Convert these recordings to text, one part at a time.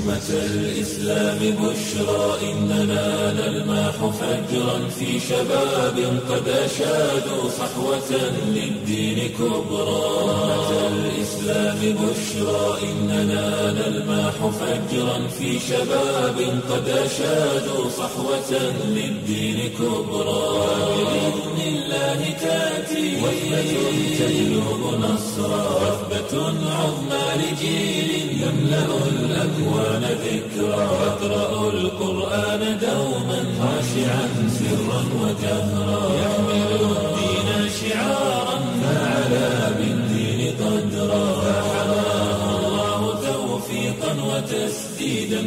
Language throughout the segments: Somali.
أمة الإسلام بشرى إننا نلمح فجرا في شباب قد أشادوا صحوة للدين كبرى أمة الإسلام بشرى إننا نلمح فجرا في شباب قد أشادوا صحوة للدين كبرى بإذن الله تأتي وثبة تجلب نصرا وثبة عظمى لجيل يملأ الأكوان ذكرا يقرأ القرآن دوما خاشعا سرا وجهرا يحمل الدين شعارا فعلى بالدين قدرا فحماه الله توفيقا وتسديدا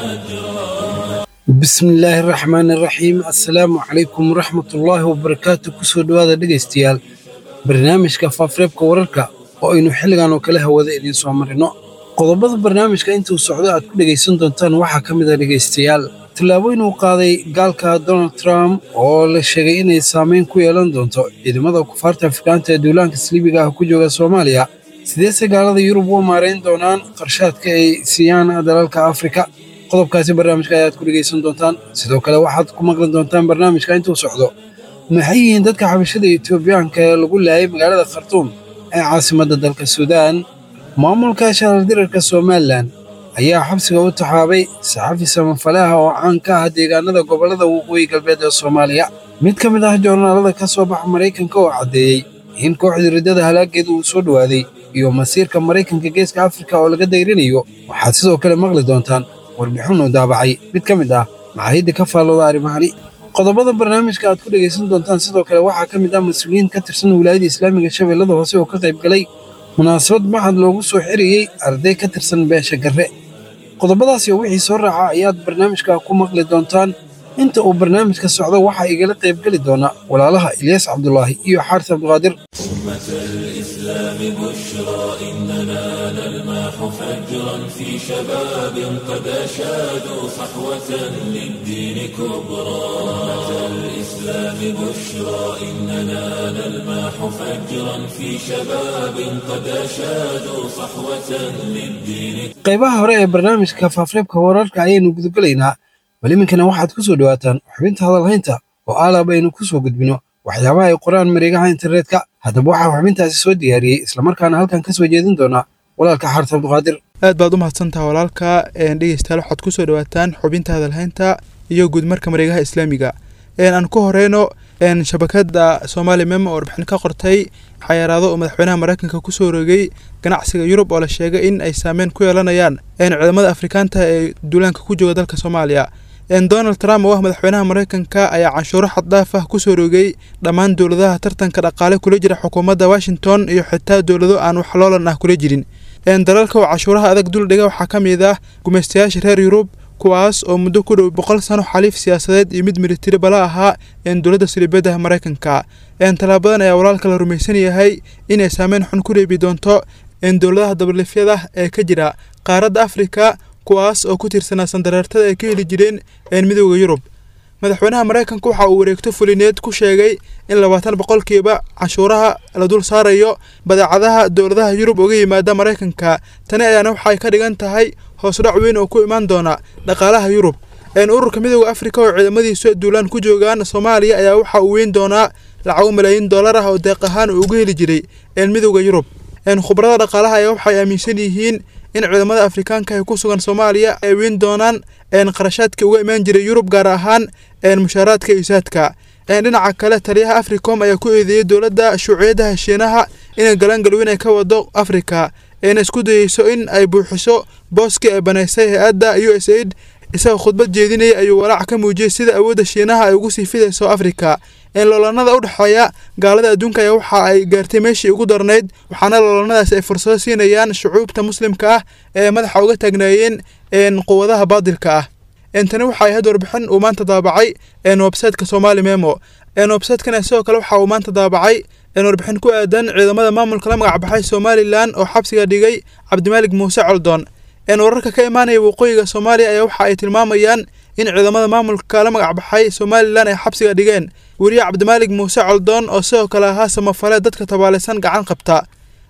وأجرا bismi illaahi araxmaan iraxiim assalaamu calaykum waraxmatullaahi wabarakaatu kusoo dhowaada dhegaystayaal barnaamijka faafreebka wararka oo aynu xilligan oo kale hawada idiin soo marino qodobada barnaamijka intuu socdo aad ku dhegaysan doontaan waxaa ka mid a dhegaystayaal tallaabooyin uu qaaday gaalka donald trump oo la sheegay inay saamayn ku yeelan doonto ciidamada kufaarta afrikaanta ee duulaanka saliibiga ah ku jooga soomaaliya sideese gaalada yurub u maarayn doonaan qarshaadka ay siiyaan dalalka afrika qodobkaasi barnaamijka ayaad ku dhegaysan doontaan sidoo kale waxaad ku maqli doontaan barnaamijka intuu socdo maxay yihiin dadka xabashada etoobiyaanka ee lagu laayay magaalada khartuum ee caasimadda dalka suudaan maamulka shaalardirarka somalilan ayaa xabsiga u taxaabay saxafi samafalaha oo caan ka ah deegaanada gobollada waqooyi galbeed ee soomaaliya mid ka mid ah joornaalada ka soo baxa maraykanka oo caddeeyey in kooxda riddada halaageedu uu soo dhowaaday iyo masiirka maraykanka geeska afrika oo laga dayrinayo waxaad sidoo kale maqli doontaan warbixinuu daabacay mid ka mid ah maxaayadda ka faallooda arrimahani qodobada barnaamijka aad ku dhegaysan doontaan sidoo kale waxaa ka mid ah mas-uuliyiin ka tirsan wilaayada islaamiga shabeellada hoose oo ka qayb galay munaasabad maxad loogu soo xiriyey arday ka tirsan beesha garre qodobadaasi oo wixii soo raaca ayaad barnaamijka ku maqli doontaan inta uu barnaamijka socdo waxaa igala qaybgeli doona walaalaha ilyaas cabdulaahi iyo xaaris cabduqaadir أمة الإسلام بشرى إننا نلمح فجرا في شباب قد أشادوا صحوة للدين كبرى أمة الإسلام بشرى إننا نلمح فجرا في شباب قد أشادوا صحوة للدين qaybaha hore ee barnaamijka faafreebka wararka ayaynu gudagelaynaa bal iminkana waxaad ku soo dhowaataan xubinta hadalhaynta oo aalab aynu ku soo gudbino waxyaabaha ay qoraan mareegaha internetka haddaba waxaa xubintaasi soo diyaariyey islamarkaana halkan ka soo jeedin doona walaalka xaaris cabduqaadir aad baad u mahadsantaha walaalka dhegeystayaal waxaad ku soo dhowaataan xubinta hadalhaynta iyo guudmarka mareegaha islaamiga aan ku horeyno shabakada soomaali mem oo warbixin ka qortay xayaraado oo madaxweynaha mareykanka kusoo rogay ganacsiga yurub oo la sheegay in ay saameyn ku yeelanayaan ciidamada afrikaanta ee duulaanka ku jooga dalka soomaaliya donald trump oo ah madaxweynaha mareykanka ayaa canshuuro xaddhaaf ah kusoo rogay dhammaan dowladaha tartanka dhaqaale kula jira xukuumadda washington iyo xitaa dowlado aan wax loolan ah kula jirin dalalka oo cashuuraha adag duldhiga waxaa ka mid ah gumaystayaasha reer yurub kuwaas oo muddo ku dhow boqol sano xaliif siyaasadeed iyo mid militari bala ahaa dowladda saliibadaha mareykanka tallaabadan ayaa walaalka la rumaysan yahay inay saameyn xun ku reebi doonto dowladaha dabalifyada ee ka jira qaaradda afrika kuwaas oo ku tirsanaa sandareertada ay ka heli jireen midooda yurub madaxweynaha mareykanka waxa uu wareegto fulineed ku sheegay in labaatan boqolkiiba canshuuraha la dul saarayo badeecadaha dowladaha yurub uga yimaada mareykanka tani ayaana waxay ka dhigan tahay hoosdhac weyn oo ku imaan doona dhaqaalaha yurub ururka midooda afrika oo ciidamadiisu duulaan ku joogaan soomaaliya ayaa waxa uu weyn doonaa lacago malaayiin dollar ah oo deeq ahaan uu uga heli jiray midooda yurub khubarada dhaqaalaha ayaa waxay aaminsan yihiin in ciidamada afrikaanka ee ku sugan soomaaliya ay weyn doonaan qarashaadka uga imaan jiray yurub gaar ahaan mushaaraadka iisaadka dhinaca kale taliyaha africom ayaa ku eedeeyey dowladda shuuciyadda heshiinaha inay galaangalweyn ay ka wado afrika eena isku dayeyso in ay buuxiso booskii ay banaysay hay-adda u s aid isagoo khudbad jeedinayay ayuu walaac ka muujiyey sida awoodda shiinaha ay ugu sii fidayso afrika loolanada u dhexeeya gaalada adduunka ayaa waxa ay gaartay meeshii ugu darnayd waxaana loolanadaasi ay fursado siinayaan shucuubta muslimka ah ee madaxa uga taagnaayeen quwadaha baadilka ah tani waxay ahayd warbixin uu maanta daabacay websiteka somali memo websitekan sidoo kale waxa uu maanta daabacay warbixin ku aadan ciidamada maamulka la magac baxay somalilan oo xabsiga dhigay cabdimaalig muuse coldoon wararka ka imaanaya waqooyiga soomaaliya ayaa waxa ay tilmaamayaan in ciidamada maamulka la magac baxay somalilan ay xabsiga dhigeen weriye cabdimaalig muuse coldoon oo sidoo kale ahaa samafale dadka tabaalaysan gacan qabta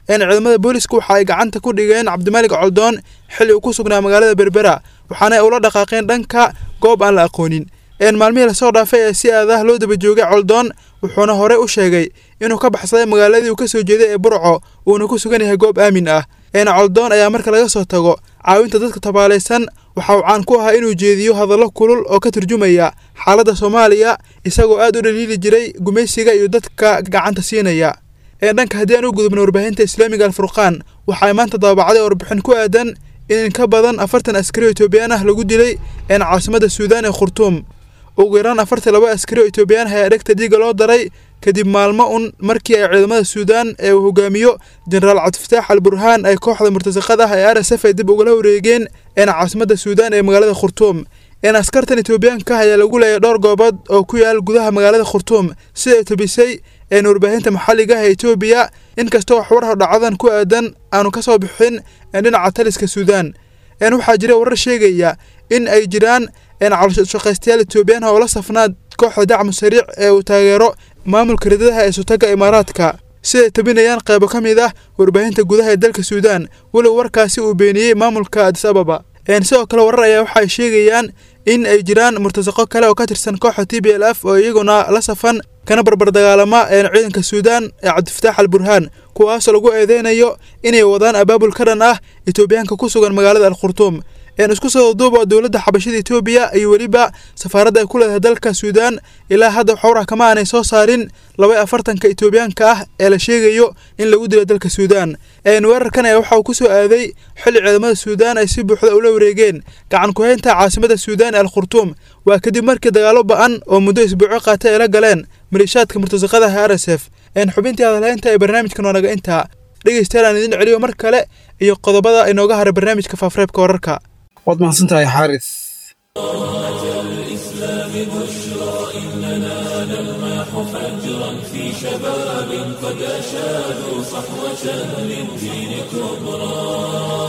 ciidamada booliska waxa ay gacanta ku dhigeen cabdimaalig coldoon xilli uu ku sugnaa magaalada berbera waxaana ay ula dhaqaaqeen dhanka goob aan la aqoonin maalmihii lasoo dhaafay ee si aadah loo daba joogay coldoon wuxuuna horey u sheegay inuu ka baxsaday magaaladii uu ka soo jeeday ee burco uuna ku sugan yahay goob aamin ah coldoon ayaa marka laga soo tago caawinta dadka tabaalaysan waxa uu caan ku ahaa inuu jeediyo hadallo kulul oo ka turjumaya xaaladda soomaaliya isagoo aad u dhaliili jiray gumaysiga iyo dadka gacanta siinaya dhanka haddii aan u gudubna warbaahinta islaamiga alfurqaan waxa ay maanta daabacday warbixin ku aadan in ka badan afartan askari oo etoobiyaan ah lagu dilay caasimada suudaan ee khurtuum ugu yaraan afartan laba askari oo etoobiyaan ah ayaa dhegta dhiiga loo daray kadib maalmo un markii ay ciidamada suudaan ee uu hogaamiyo jenaraal cabdifataax al burhaan ay kooxda murtasaqada ah ee r s f ay dib ugala wareegeen caasimada suudaan ee magaalada khurtuum askartan etoobiyaanka ayaa lagu leeyay dhowr goobood oo ku yaal gudaha magaalada khurtuum siday tobisay warbaahinta maxalliga ah ee etoobiya inkastoo waxwarha dhacdadan ku aadan aanu ka soo bixin dhinaca taliska suudaan waxaa jira warar sheegaya in ay jiraan calshaqaystayaal etoobiyaan oo la safnaa kooxda dacmu sariic ee uu taageero maamulka ridadaha ee sutaga imaaraadka siday tabinayaan qaybo ka mid ah warbaahinta gudaha ee dalka suudaan walow warkaasi uu beeniyey maamulka adis ababa sidoo kale warar ayaa waxaay sheegayaan in ay jiraan murtasaqo kale oo ka tirsan kooxda t b l f oo iyaguna la safan kana barbar dagaalama ciidanka suudaan ee cabdifataax al burhaan kuwaasoo lagu eedeynayo inay wadaan abaabul ka dhan ah etoobiyaanka ku sugan magaalada al khurtuum isku soo duuba dowladda xabashada etoobiya iyo weliba safaaradda ay ku leedahay dalka suudaan ilaa hadda xowrah kama aanay soo saarin laba afartanka etoobiyaanka ah ee la sheegayo in lagu dilo dalka suudaan weerarkan ayaa waxa uu ku soo aaday xilli ciidamada suudaan ay si buuxda ula wareegeen gacan ku-haynta caasimada suudaan ee al khurtuum waa kadib markii dagaalo ba-an oo muddo isbuuco qaatay ay la galeen maliishaadka murtasaqadaha r s f xubintii hadalhaynta ee barnaamijkan waa naga intaa dhegeystayaal aan idin celiyo mar kale iyo qodobada inooga haray barnaamijka faafreebka wararka waad mahadsantahay xaaris الإسلام بشرى إننا نلمح فجرا في شباب قد أشادوا صحوة للدين كبرى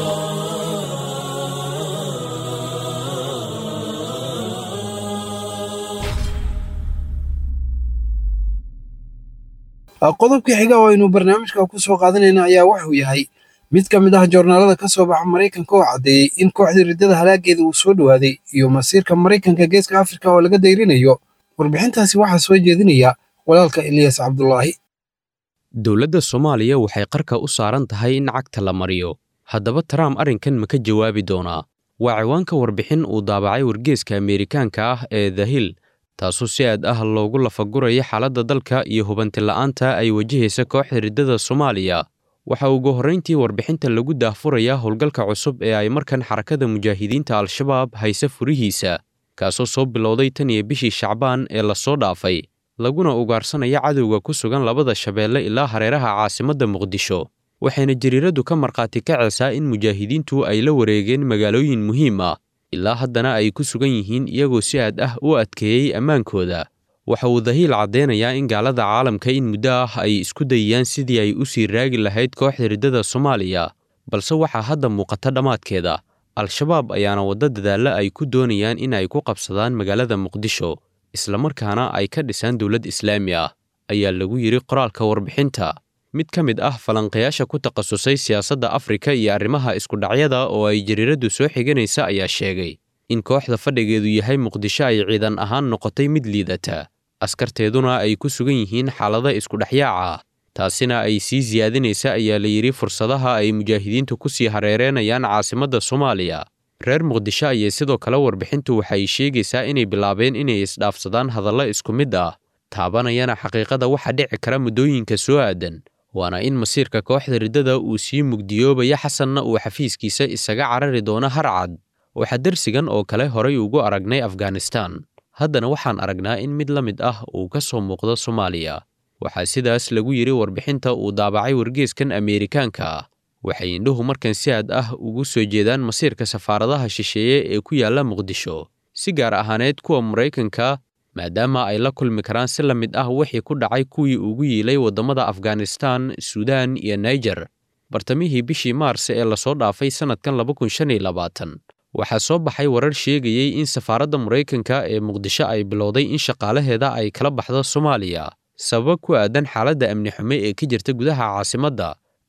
qodobka xiga oo aynu barnaamijka ku soo qaadanayna ayaa wuxuu yahay mid ka mid ah joornaalada ka soo baxa maraykanka oo caddeeyey in kooxdii riddada halaageeda uu soo dhowaaday iyo masiirka maraykanka geeska afrika oo laga dayrinayo warbixintaasi waxaa soo jeedinaya walaalka eliyas cabdulaahi dowladda soomaaliya waxay qarka u saaran tahay in cagta la mariyo haddaba trump arrinkan ma ka jawaabi doonaa waa ciwaanka warbixin uu daabacay wargeeska ameerikaanka ah ee the hill taasoo si aad ah loogu lafaguraya xaaladda dalka iyo hubantila'aanta ay wajahaysa kooxda riddada soomaaliya waxa ugu horrayntii warbixinta lagu daahfurayaa howlgalka cusub ee ay markan xarakada mujaahidiinta al-shabaab hayse furihiisa kaasoo soo bilowday tan iyo bishii shacbaan ee lasoo dhaafay laguna ugaarsanaya cadowga ku sugan labada shabeelle ilaa hareeraha caasimadda muqdisho waxayna jariiraddu ka markhaati kacaysaa in mujaahidiintu ay la wareegeen magaalooyin muhiim ah ilaa haddana ay ku sugan yihiin iyagoo si aad ah u adkeeyey ammaankooda waxa uu dahiil caddeynayaa in gaalada caalamka in muddo ah ay isku dayayaan sidii ay u sii raagi lahayd kooxda riddada soomaaliya balse waxaa hadda muuqata dhammaadkeeda al-shabaab ayaana waddo dadaalla ay ku doonayaan in ay ku qabsadaan magaalada muqdisho islamarkaana ay ka dhisaan dowlad islaami ah ayaa lagu yidhi qoraalka warbixinta mid ka mid ah falanqayaasha ku takhasusay siyaasadda afrika iyo arrimaha iskudhacyada oo ay jariiraddu soo xiganaysa ayaa sheegay in kooxda fadhigeedu yahay muqdisho ay ciidan ahaan noqotay mid liidata askarteeduna ay ku sugan yihiin xaalada iskudhexyaaca ah taasina ay sii siyaadinaysa ayaa la yidhi fursadaha ay mujaahidiintu ku sii hareereenayaan caasimadda soomaaliya reer muqdisho ayay sidoo kale warbixintu waxay sheegaysaa inay bilaabeen inay isdhaafsadaan hadallo isku mid ah taabanayana xaqiiqada waxa dhici kara muddooyinka soo aadan waana in masiirka kooxda riddada uu sii mugdiyoobaya xasanna uu xafiiskiisa isaga carari doono harcad waxaa darsigan oo kale horay ugu aragnay afghanistan haddana waxaan aragnaa in mid la mid ah uu ka soo muuqdo soomaaliya waxaa sidaas lagu yidhi warbixinta uu daabacay wargeeskan ameerikaanka ah waxay indhuhu markan si aad ah ugu soo jeedaan masiirka safaaradaha shisheeye ee ku yaalla muqdisho si gaar ahaaneed kuwa maraykanka maadaama ay la kulmi karaan si la mid ah wixii ku dhacay kuwii ugu yiilay waddamada afghanistan suudaan iyo naijer bartamihii bishii maars ee lasoo dhaafay sannadkan waxaa soo baxay warar sheegayey in safaaradda maraykanka ee muqdisho ay bilowday in shaqaalaheeda ay kala baxdo soomaaliya sababa ku aadan xaaladda amni xume ee ka jirta gudaha caasimadda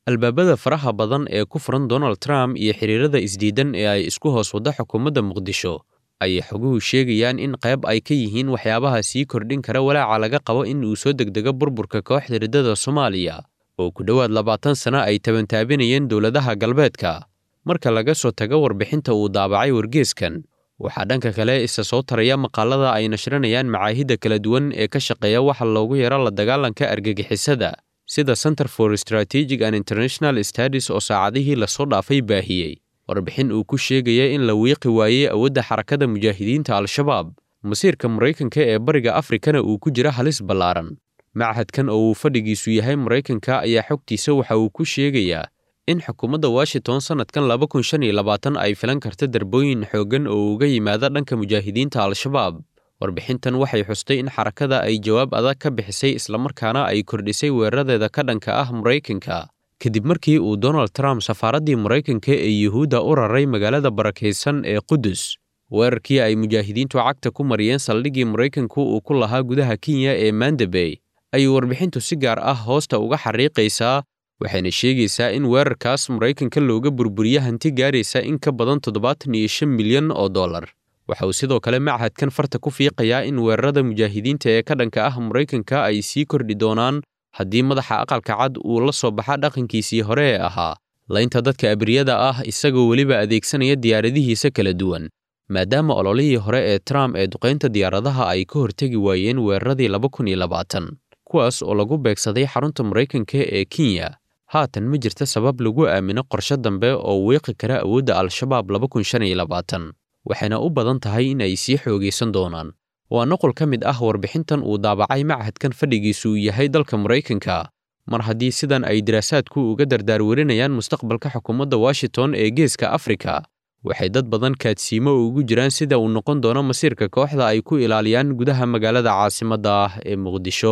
albaabada faraha badan ee ku furan donald trump iyo xiriirada isdiidan ee ay isku hoos wadda xukuumadda muqdisho ayay xoguhu sheegayaan in qayb ay ka yihiin waxyaabaha sii kordhin kara walaaca laga qabo in uu soo degdego burburka kooxda riddada soomaaliya oo ku dhowaad labaatan sano ay tabantaabinayeen dowladaha galbeedka marka laga soo tago warbixinta uu daabacay wargeeskan waxaa dhanka kale isa soo taraya maqaalada ay nashrinayaan macaahidda kala duwan ee ka shaqeeya waxa loogu yaro la dagaalanka argagixisada sida center for strategic and international studies oo saacadihii lasoo dhaafay baahiyey warbixin uu ku sheegaya in la wiiqi waayey awoodda xarakada mujaahidiinta al-shabaab masiirka maraykanka ee bariga afrikana uu ku jira halis ballaaran machadkan oo uu fadhigiisu yahay maraykanka ayaa xogtiisa waxa uu ku sheegayaa in xukuumadda washington sannadkan laba kun shan iyo labaatan ay filan karta darbooyin xooggan oo uga yimaada dhanka mujaahidiinta al-shabaab warbixintan waxay xustay in xarakada ay jawaab adag ka bixisay islamarkaana ay kordhisay weeraradeeda ka dhanka ah maraykanka kadib markii uu donald trump safaaraddii maraykanka ee yuhuudda u raray magaalada barakaysan ee qudus weerarkii ay mujaahidiintu cagta ku mariyeen saldhiggii maraykanku uu ku lahaa gudaha kenya ee mandabey ayuu warbixintu si gaar ah hoosta uga xariiqaysaa waxayna sheegaysaa in weerarkaas maraykanka looga burburiye hanti gaaraysa in ka badan toddobaatan iyo shan milyan oo dollar waxa uu sidoo kale machadkan farta ku fiiqayaa in weerarada mujaahidiinta ee ka dhanka ah maraykanka ay sii kordhi doonaan haddii madaxa aqalka cad uu la soo baxa dhaqankiisii hore ee ahaa laynta dadka abriyada ah isagoo weliba adeegsanaya diyaaradihiisa kala duwan maadaama ololihii hore ee trump ee duqaynta diyaaradaha ay ka hortegi waayeen weeraradii laba kun iyo labaatan kuwaas oo lagu beegsaday xarunta maraykanka ee kenya haatan ma jirta sabab lagu aamino qorshe dambe oo wiiqi kara awoodda al-shabaab laba kun shan iyo labaatan waxayna u badan tahay in ay sii xoogaysan doonaan waa noqol ka mid ah warbixintan uu daabacay machadkan fadhigiisu uu yahay dalka maraykanka mar haddii sidan ay daraasaadku uga dardaarwarinayaan mustaqbalka xukuumadda washington ee geeska afrika waxay dad badan kaadsiimo ugu jiraan sida uu noqon doono masiirka kooxda ay ku ilaaliyaan gudaha magaalada caasimadda ah ee muqdisho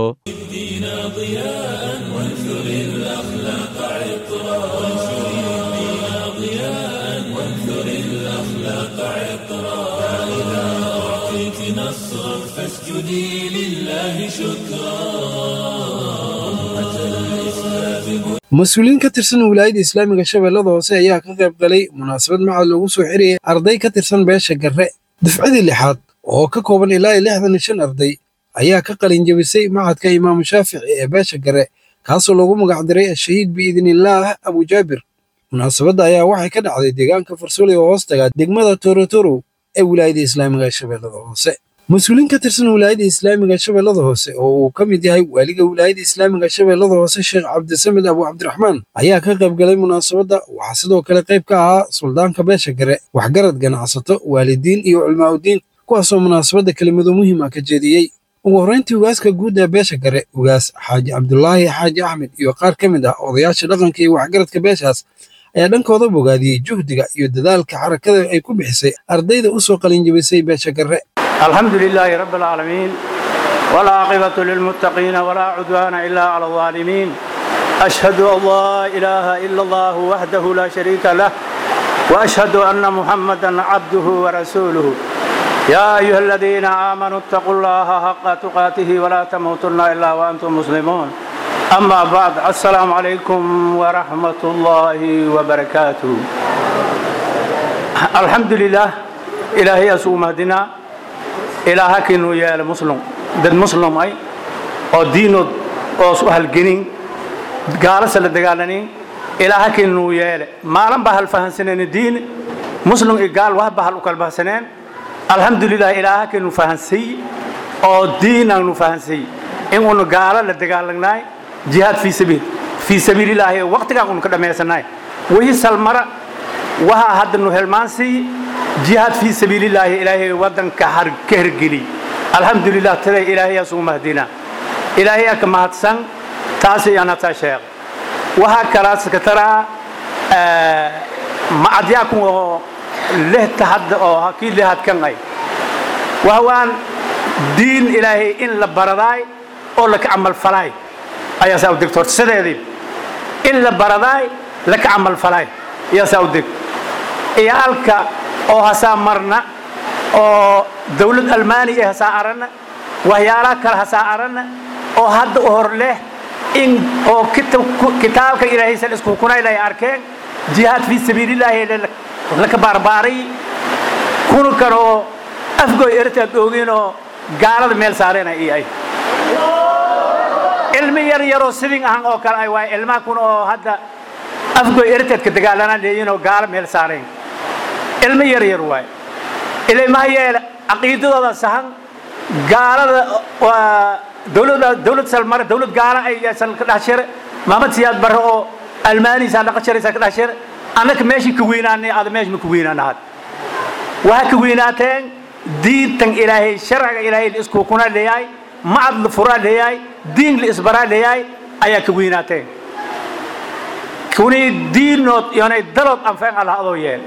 فاسجدي لله شكرا mas-uuliyiin ka tirsan wilaayadda islaamiga shabeellada hoose ayaa ka qayb galay munaasabad macad loogu soo xirayay arday ka tirsan beesha garre dafcadii lixaad oo ka kooban ilaa iyo lixdan iyo shan arday ayaa ka qalin jebisay macadka imaamu shaafici ee beesha garre kaasoo loogu magacdiray ashahiid biidnillaah abujaabir munaasabadda ayaa waxay ka dhacday deegaanka farsooli oo hoos tagaa degmada torotorow ee wilaayadda islaamiga shabeellada hoose mas-uuliin ka tirsan wilaayadda islaamiga shabeellada hoose oo uu ka mid yahay waaliga wilaayadda islaamiga shabeellada hoose sheekh cabdisamed abu cabdiraxmaan ayaa ka qayb galay munaasabadda waxaa sidoo kale qayb ka ahaa suldaanka beesha gare waxgarad ganacsato waalidiin iyo culmaa'udiin kuwaasoo munaasabadda kelimado muhiim ah ka jeediyey ugu horrayntii ugaaska guud ee beesha gare ugaas xaaji cabdulaahi xaaji axmed iyo qaar ka mid ah odayaasha dhaqanka iyo waxgaradka beeshaas ayaa dhankooda bogaadiyey juhdiga iyo dadaalka xarakada ay ku bixisay ardayda u soo qalinjebisay beesha gare الحمد لله رب العالمين والعاقبة للمتقين ولا عدوان إلا على الظالمين أشهد أن لا إله إلا الله وحده لا شريك له وأشهد أن محمدا عبده ورسوله يا أيها الذين آمنوا اتقوا الله حق تقاته ولا تموتن إلا وأنتم مسلمون أما بعد السلام عليكم ورحمة الله وبركاته الحمد لله إلهي أسوء مهدنا ilaaha kinuu yeele muslim dad muslim ay oo diinood oo su halgenin gaalasa la dagaalanin ilaaha kinuu yeele maalin baa hal fahansaneen diin muslim iyo gaal wax baa hal u kala bahsaneen alxamdulilah ilaaha kinu fahansay oo diin aanu fahansay in unu gaalo la dagaalanay jihaad fii sabiil fii sabiililaahi waqtigaan unu ka dhammaysanay wixii salmara waxa hadda nu helmaansii jihaad fii sabiilillaahi ilaahay waddanka ka hergeli alxamdulilah taday ilaahayaas ugu mahdina ilaahayaa ka mahadsan taasi anataa sheekh waxaa kalaas ka taraa macadyaakun oo lehta hadda oo kii lehadkan ay wahwaan diin ilaahay in la baradaay oo laka camalfalaay ayaa saa u degta horta sideedii in la baradaay laka camalfalaay ayaa saa u deg iyaalka oo hasaa marna oo dawlad almaaniya hasaa aranna waxyaalaha kale hasaa aranna oo hadda u hor leh in oo kitaabka ilaahay sal isku kunayl ay arkeen jihaad fii sabiilillaahi laka baarbaaray kuna kan oo afgoy ertaad oogin oo gaalada meel saareen ay ay ilmi yar yaroo sidin ahan oo kale ay waay ilmaha kun oo hadda afgoy ertaadka dagaalanaan leeyihin oo gaalo meel saareen ilmi yar yar waay ilmaha yeele caqiidadooda sahan gaalada waa dowladda dowlad salmare dowlad gaala ay san ka dhaxshire maamad siyaad barre oo almaaniisa dhaqa jiraysa ka dhaxshire annaka meeshii ka weynaanay aada meesha ma ka weynaana had waxaa ka weynaateen diintan ilaahay sharciga ilaahay la isku kuna leeyahay macad la furaa leeyahay diin la isbaraa leeyahay ayaa ka weynaateen kuni diinood iyonay dalood anfeen allah adoo yeel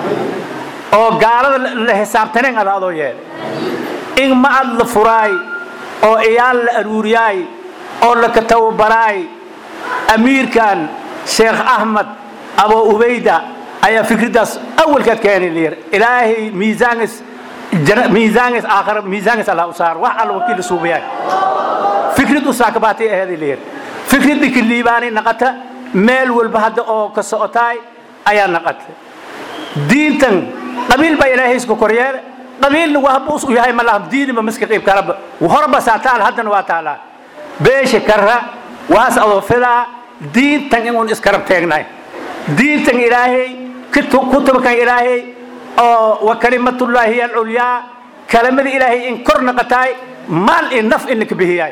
oo gaalada la xisaabtaneen allah adoo yeel in macad la furaay oo iyaal la aruuriyaay oo la katawbaraay amiirkan sheekh axmed abo ubayda ayaa fikraddaas awalkaad keenay layir ilaahay miisaangas miisaangas aakhira miisaangas allah u saar wax alla wakiil suubayaay fikrad u saakabaatay aheeday layir fikradda ka liibaanay naqata meel walba hadda oo ka socotaay ayaa naqata diintan qabiil baa ilaahay isku koryeele qabiilna wahba u yahay ma laha diiniba miska qayb kalaba horba saa taal haddana waa taalaa beesha karra waas adoo filaa diintan inuun iskarab teegnahay diintan ilaahay kutubkan ilaahay oo wa kalimatullaahi hiya alculyaa kalamada ilaahay in kor naqataay maal iyo naf in laka bihiyaay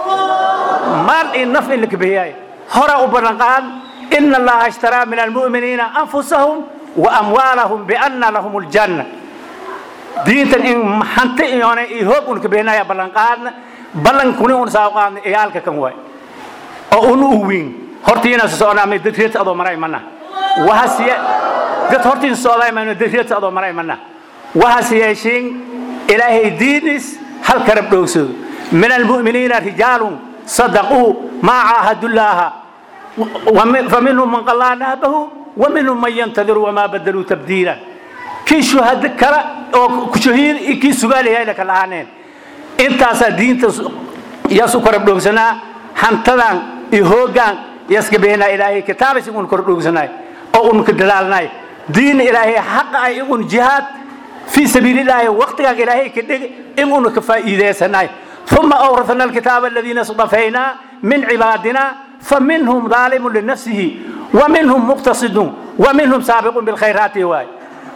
maal iyo naf in laka bihiyaay horaa u ballanqaan ina allaha ishtaraa min almu'miniina anfusahum wa amwaalahum bianna lahum aljanna diintan in hanti iyoona iyo hoog un ka bixinaya ballanqaadna ballankuni un saa qaadna iyaalka kan waay oo un u weyn hortiina soconaamay dad reerta adoo maray mana wahasiye dad hortiin socday mayno dad reerta adoo maray mana wahas yeeshiin ilaahay diinis hal karab dhowgsado min almu'miniina rijaalun sadaquu maa caahadullaaha faminhum man qallaa nahbahu ومنهم من ينتظر وما بدلوا تبديلا kii shuhado kale oo shahiid kii sugaalayahay la kala ahaaneen intaasaa diinta yaas u kora dhoogsanaa hantadan iyo hoogaan yaska beenaa ilaahay kitaabas igun kor dhoogsanaay oo un ka dadaalnaay diin ilaahay xaqa ay igun jihaad fii sabiilillaahi waqtigaan ilaahay ka dhig igun ka faa'iideysanaay ثم أورثنا الكتاب الذين اصطفينا من عبادنا فمنهم ظالم لنفسه ومنهم مقتصد ومنهم سابق بالخيرات واي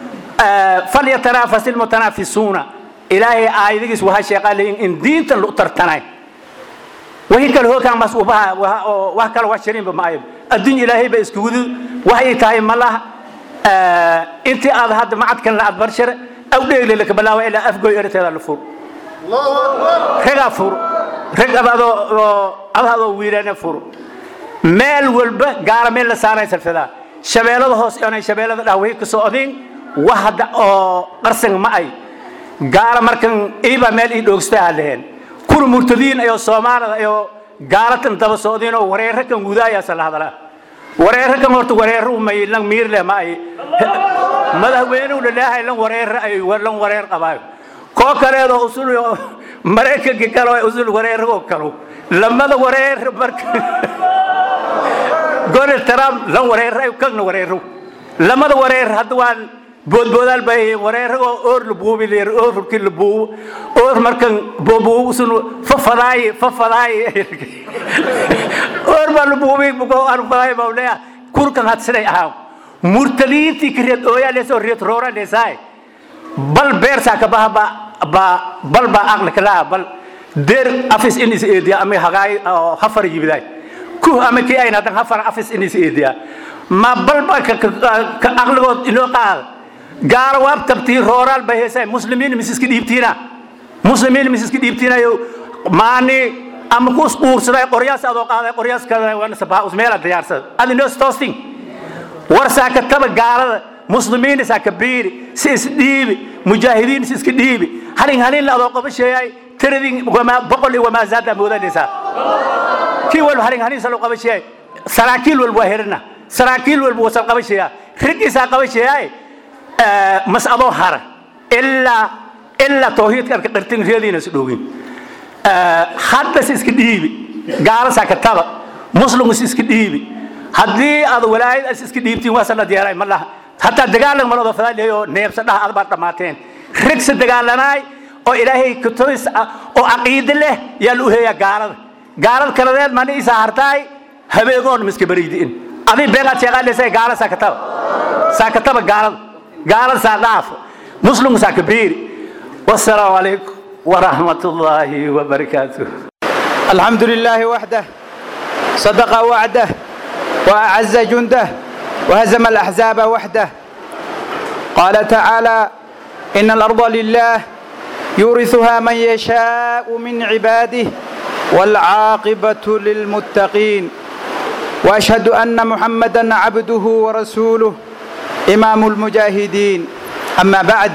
فليتنافس المتنافسون إلهي آيدكس وها شيقال إن دين تلقترتناي وهي كل هو كان مسؤوبها وها كل وشرين بمايب الدين إلهي بإسكود وهي تاي ملا أنت هذا هذا ما عاد كان لا أدبرشر أو ديل لك بلا وإلا أفقو إرت هذا الفور رجع فور رجع هذا هذا ويرنا فور مال والب قال مال لسانة سلفدا شبيلة هوس يعني شبيلة دعوه كسودين wahda oo qarsan ma ay gaala markan iiba meel ii dhoogstaa leheen kuna murtadiin ayo soomaalida ayo gaalatan daba socdeen oo wareero kan gudaaya sala hadala wareero kan horta wareero may lan miir leh ma ay madaxweynuhu laleeyahay lan wareero ay lan wareer qabaayo koo kaleedoo usul maraykanka kale oo usul wareero kalo lamada wareer marka Donald Trump lan wareero ay kan wareero lamada wareer hadda waan boodboodaal bay wareeragoo oor la buubi leer oorkii la buubo oor markan boobuubu sun fafadaay fafadaay oor baa la buubi bugo arfadaay baa leeya kurkan had siday ahaa murtaliintii kireed ooyaa leesoo reed roora leesaay bal beersaa ka baha ba ba bal ba aqli kala bal der afis inis eediya ama hagaay hafar yibiday ku ama kii ayna dan hafar afis inis eediya ma bal ba ka aqligood inoo qaad gaar waab tabtii rooraal bay heesay muslimiin misiski dhiibtiina muslimiin misiski dhiibtiinayo maani ama ku isquursaday qoryaas adoo qaaday qoryaas kale waan sabaa usmeela diyaarsada adi noo toasting war saaka taba gaalada muslimiin saa ka biiri si is dhiibi mujaahidiin si iska dhiibi halin halin la adoo qabasheeyay tiradin wama boqol iyo wama zaada moodanaysaa kii walba halin halin salo qabasheeyay saraakiil walba waa herina saraakiil walba wasal qabasheeyaa rigiisaa qabasheeyay mas'adoo hara ilaa ilaa tawhiidka arka qirtin reediina is dhowgin hadda si iska dhiibi gaalasaa ka taba muslim is iska dhiibi haddii aad walaayad is iska dhiibtiin waa sanad yeelay ma laha hataa dagaalan malado fadaalihay oo neebsa dhaha aad baad dhammaateen rigsa dagaalanaay oo ilaahay kutoys ah oo caqiide leh yaa la u heeyaa gaalada gaalada kaladeed mani isa hartaay habeegoon miska bariidiin adii beegaad sheeqaadhaysa gaala saakataba saakataba gaalada gaalada saa dhaafo muslimku saa kabiiri wasalaamu calaykum waraxmat ullaahi wabarakaatuh الحمد لله وحده صدق وعده وأعز جنده وهزم الأحزاب وحده قال تعالى إن الأرض لله يورثها من يشاء من عباده والعاقبة للمتقين وأشهد أن محمدا عبده ورسوله إمام المجاهدين أما بعد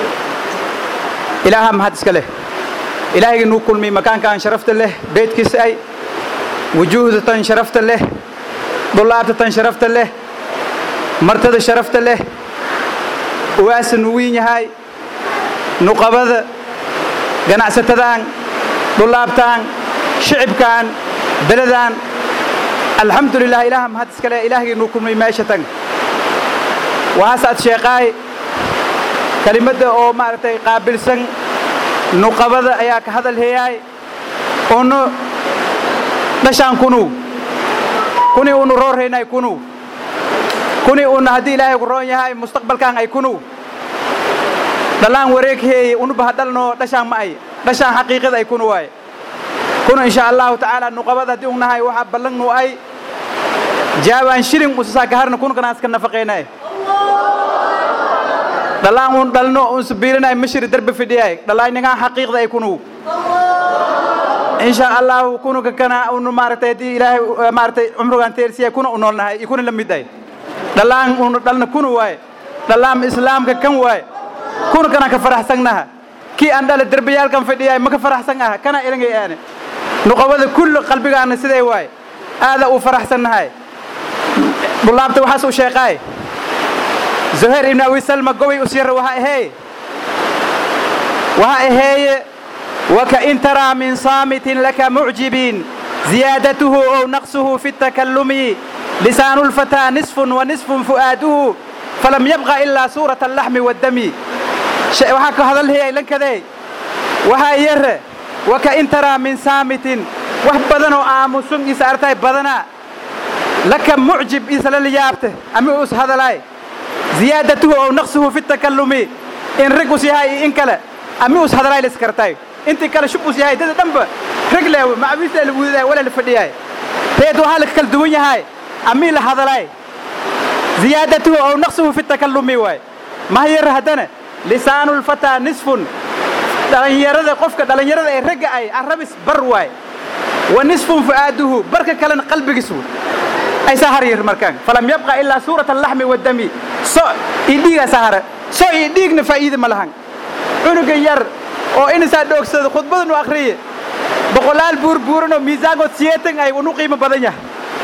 إلهام هاتسك له إلهي نقول من مكان كان شرفت له بيت كسأي وجوهدة شرفت له ضلابة شرفت له مرتد شرفت له واس نوين هاي نقبض قناعستدان ضلابتان شعبكان بلدان الحمد لله إلهام هاتسك له إلهي نقول من ماشتان وهاسات شيقاي كلمة أو مارتي قابل سن nuqabada ayaa ka hadal heeyaay unu dhashaan kunu kuni unu roorhaynay kunu kuni una haddii ilaahay ku roon yahay mustaqbalkan ay kunu dhalaan wareeg heeye unuba hadhalno dhashaan ma ay dhashaan xaqiiqada ay kunu waaye kuna insha allahu tacaala nuqabada haddii unahay waxaa ballangnu ay jaawaan shilin usasaa ka harna kunkanaas ka nafaqaynay dhalaan un dhalno un sabiilinay mashiri darbe fidhiyay dhalaayningaan xaqiiqda ay kunu insha allahu kunuka kana unu maaragtay haddii ilaahay maaragtay cumrigaan teersiya kuna u noolnahay iyo kuna la mid ay dhalaan unu dhalna kunu waaye dhalaam islaamka kan waaye kuna kana ka faraxsannaha kii aan dhala derbayaalkan fidhiyay ma ka faraxsan aha kana ilangay aane nuqabada kulli qalbigaana siday waaye aada u faraxsannahay dhulaabta waxaas u sheeqaay زهير ابن أبي سلمى قوي أسير وها إهي وها إهي وكإن ترى من صامت لك معجب زيادته أو نقصه في التكلم لسان الفتى نصف ونصف فؤاده فلم يبقى إلا صورة اللحم والدم وها هذا هي لن كذي وها ير وكإن ترى من صامت وحبدنا آمسون إسارتي بدنا لك معجب إسال اللي يابته أمي أس هذا لاي زيادته أو نقصه في التكلم إن رقص هاي إن كلا أمي أس هذا لاي لسكرتاي أنت كلا شبوس هاي ده دم رجله مع بيس الوذا ولا الفدي هاي تيدو هالك كل دنيا هاي أمي لهذا لاي زيادته أو نقصه في التكلم واي ما هي رهدنا لسان الفتى نصف dhalinyarada qofka dhalinyarada ee ragga ay arabis bar waay wa nisfun fu'aaduhu barka kalena qalbigiisu ay sahar yir markaan falam yabqa illa suurat al-lahmi wad-dami so idhiga sahara so idhigna faa'iido ma lahan cunuga yar oo insa dhogsado khudbadan u akhriye boqolaal buur buuran oo miisaankood siyeetan ay unu qiimo badan yahay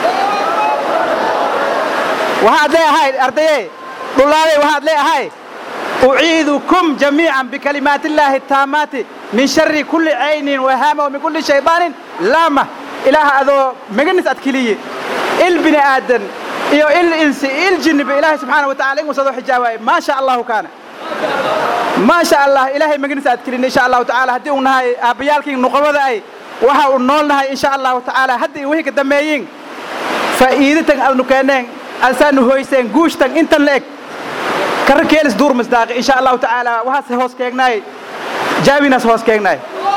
waxaad leeyahay ardaye dhulaaday waxaad leeyahay أعيذكم جميعا بكلمات الله التامات من شر كل عين وهامة ومن كل شيطان لامة إله أذو مجنس أتكلية البني آدم إيو الإنس الجن بإله سبحانه وتعالى وصدو حجاوي ما شاء الله كان ما شاء الله إلهي مجنس أتكلية إن شاء الله تعالى هدي ونهاي أبيالك نقوة أي وها ونولنها إن شاء الله تعالى هدي وهيك دميين فإيدتك أذنو كانين أنسان هويسين قوشتك انت لك كركيلس دور مصداق إن شاء الله تعالى وهاس هوس كيغناي جابيناس هوس كيغناي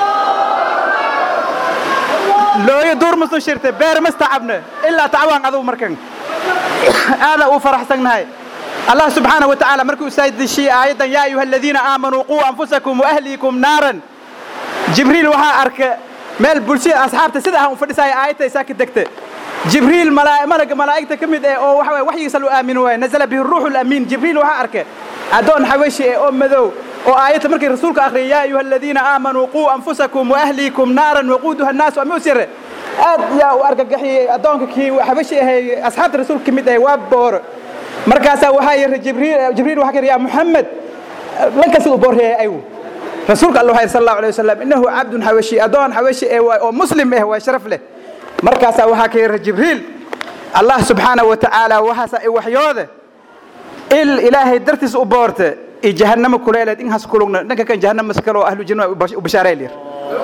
لو يدور مصدو شرته بير مستعبنا إلا تعوان أذو مركن هذا وفرح سنهاي الله سبحانه وتعالى مركو سيد الشيء أيضا يا أيها الذين آمنوا قوا أنفسكم وأهليكم نارا جبريل وها أرك مال بلشي أصحاب تسدها وفرساي آية ساكت دكته جبريل ملائكة ملك ملائكة كمد أو وحوي وحي يسألوا آمنوا نزل به الروح الأمين جبريل وها أرك أدون حوشي أو مذو أو آية مركي رسولك آخر يا أيها الذين آمنوا قوا أنفسكم وأهليكم نارا وقودها الناس وأمي سر أد يا وأرك قحي أدونك كي حوشي هي أصحاب الرسول كمد أي وابور مركاسا وهاي جبريل جبريل وحكي يا محمد لك سو بور هي أيوه رسولك الله صلى الله عليه وسلم إنه عبد حوشي أدون حوشي أو مسلم إيه وشرف له markaasaa waxaa ka yara jibriil allah subxaana wa tacaala waxaasa i waxyoode il ilaahay dartiis u boorte i jahannamo kuleeleed inhaas kulugna dhanka kan jahannama kale oo ahlu janna u bashaareel yar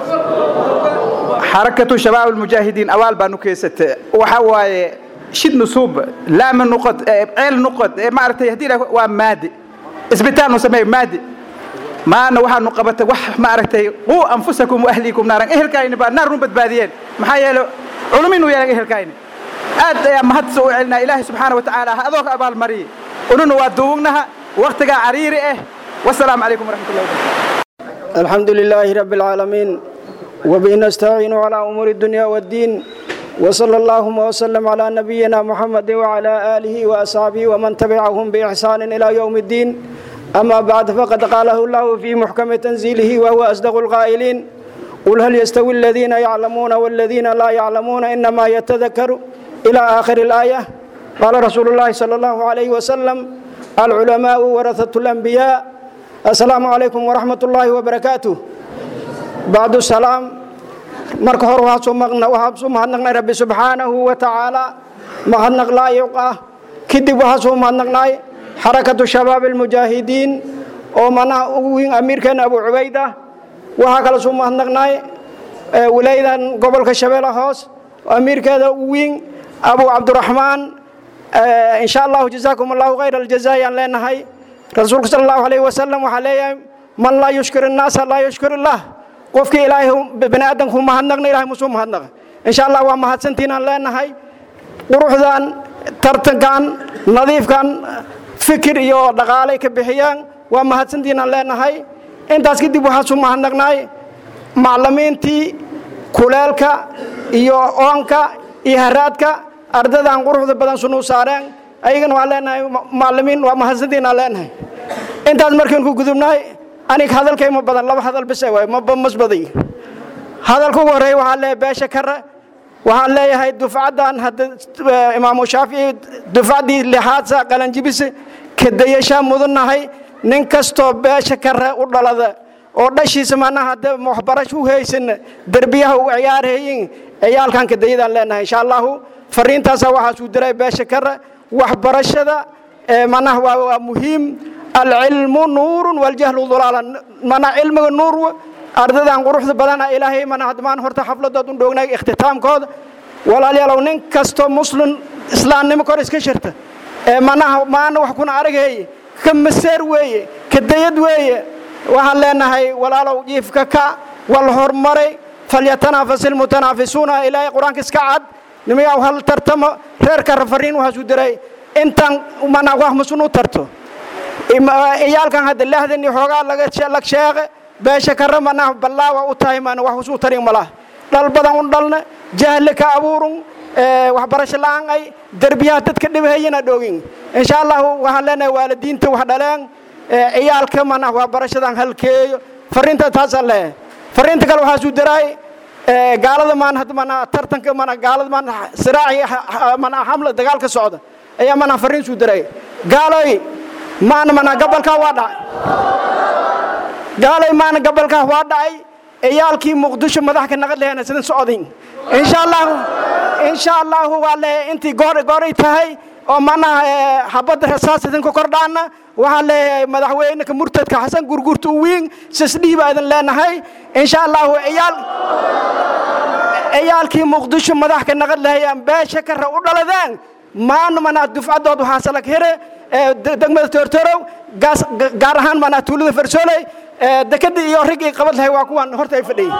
xarakatu shabaab almujaahidiin awaal baanu keysate waxa waaye shid nusuub laama nuqod ceel nuqod maaragtay haddii waa maadi isbitaal nu sameeyo maadi maana waxaanu qabatay wax maaragtay quu anfusakum waahliikum naaran ehelkaayni baa naar nu badbaadiyeen maxaa yeele culumin u yeelan ehelkaayni aad ayaa mahadsa u celinaa ilaahay subxaana wa tacaala ha adoo ka abaalmariye ununa waa duugnaha waktigaa cariiri ah wasalaamu calaykum waraxmat ullahi wabarakatu الحمد لله رب العالمين وبه نستعين على أمور الدنيا والدين وصلى اللهم وسلم على نبينا محمد وعلى آله وأصحابه ومن تبعهم بإحسان إلى يوم الدين أما بعد فقد قاله الله في محكم تنزيله وهو أصدق القائلين قل هل يستوي الذين يعلمون والذين لا يعلمون إنما يتذكر إلى آخر الآية قال رسول الله صلى الله عليه وسلم العلماء ورثة الأنبياء السلام عليكم ورحمة الله وبركاته بعد السلام marka hore waxaa soo mahadnaqnay rabbi subxaanahu wa tacaala mahadnaq laayiq ah kadib waxaa soo mahadnaqnay xarakatu shabaab almujaahidiin oo manaha ugu weyn amiirkeena abu cubayda waxaa kale soo mahadnaqnay wilaydan gobolka shabeelle hoos amiirkeeda ugu weyn abu cabdiraxmaan insha allahu jazaakum allahu khayr aljaza ayaan leenahay rasuulka sala allahu alayhi wasalam waxaa leeyahay man laa yushkir innaasa laa yushkir illah qofkii ilaahay bani aadamku mahadnaqna ilahay musuu mahadnaqa insha allah waa mahadsantiinaan leenahay quruxdan tartankan nadiifkan fikir iyo dhaqaalay ka bixiyaan waa mahadsantiinaan leenahay intaas kadib waxaasu mahadnaqnaay maclimiintii kuleelka iyo oonka iyo haraadka ardadan quruxda badan sunuu saareen ayagana waan leenahay maclimiin waa mahadsantiinaan leenahay intaas markaan ku gudubnaay anig hadalkayma badan laba hadal bise waay mas baday hadalka ugu horreeya waxaan leeyahay beesha kare waxaan leeyahay dufcaddan hadda imaamu shaafici dufcaddii lixaadsa qalanjibise kadayashaa mudannahay nin kastoo beesha kare u dhalada oo dhashiisa macnaha hadda waxbarasho u haysan derbiyaha u ciyaarhayin ciyaalkan kadayadaan leenahay insha allahu fariintaasaa waxaasuu diray beesha kare waxbarashada macnaha waa muhiim alcilmu nuurun waljahlu dulaalan mana cilmiga nuur ardadan quruxda badana ilaahay mana hadmaan horta xafladood u dhoognay ikhtitaamkooda walaalayaalow nin kastoo muslim islaamnimo kor iska shirta ee manaha maana wax kuna aragheeye ka maseer weeye ka dayad weeye waxaan leenahay walaalow jiifka ka wal hormaray falyatanafas ilmutanaafisuuna ilaahay qur-aanka iska cad nimayaa hal tartamo reerka rafariin waxaasuu diray intaan mana wax musun u tarto iyaalkan hadda lahdan iyo xoogaa laga sheeqe beesha kare mana ballaawa u tahay mana wax usuu tarin malaha dhal badan un dhalna jahli ka abuurun waxbarasho la'aan ay derbiyaha dadka dhibahayana dhoogin insha allahu waxaan leenahay waalidiinta wax dhaleen ciyaalka mana waxbarashadan halkeeyo fariinta taasaan leeyahay fariinta kale waxaasuu daraay gaalada maan hadda mana tartanka mana gaalada maan siraaci mana xamla dagaalka socda ayaa mana fariin suu daray gaaloy maana mana gabalkaa waa dhacay gaalay maana gabalkaa waa dhacay ciyaalkii muqdisho madax ka naqad lehena sidan socodin insha allahu insha allahu waa leeyahay intii goor gooray tahay oo manaha xabadda rasaas idinka kordhaana waxaan leeyahay madaxweyneka murtadka xasan gurgurta u wiin sisdhiiba idin leenahay insha allahu ciyaal ciyaalkii muqdisho madax ka naqad lahayaan beesha kare u dhaladeen maana manaa dufcadood waxaa salag here degmada toortorow gaar ahaan manaa tuulada farsooley dekadii iyo riggii qabad lahay waa kuwan horta ay fadhiyey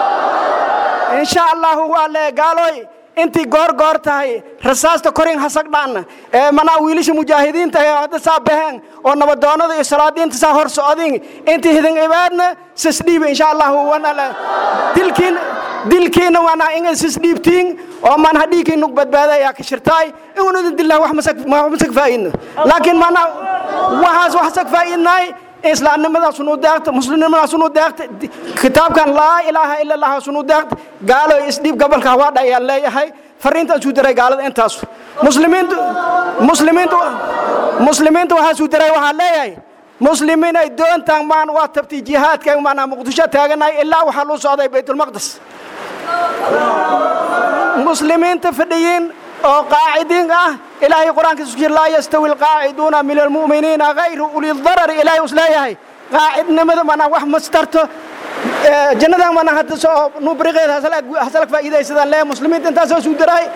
insha allahu waa le gaaloy intii goor goor tahay rasaasta korin hasagdhaanna ee manaa wiilasha mujaahidiinta ee hadda saa baheen oo nabadoonada iyo salaadiinta saa hor socodin intii hidin ibaadna sisdhiiba insha allahu wanala dilkiin dilkiina waana inay sisdhiibtiin oo man hadhiigkii nug badbaada ayaa ka shirtaay inuu idin dillah wax masak faa'idno laakiin mana waxaas wax sag faa'idnaay islaamnimadaas unu deeqta muslimnimadaas unu deeqta kitaabkan laa ilaaha ila allah sunu deeqta gaalo isdhiib gobolka hawaadha ayaan leeyahay fariintaasuu diray gaalada intaas muslimiintu muslimiintu muslimiintu waxaasuu diray waxaan leeyahay muslimiin ay doontaan maan waa tabti jihaadka maanaa muqdisho taaganahay ilaa waxaa luu socday baytulmaqdes muslimiinta fadhiyiin oo qaacidiin ah ilaahay qur-aankiisu ku jira laa yastawi alqaaciduuna min almu'miniina hayru ulidarari ilaahay us leeyahay qaacidnimada mana wax mastarto jannadan mana hadda soo nubriqeed hasalag faa'iidaysadaan lee muslimiinta intaasoo suu daray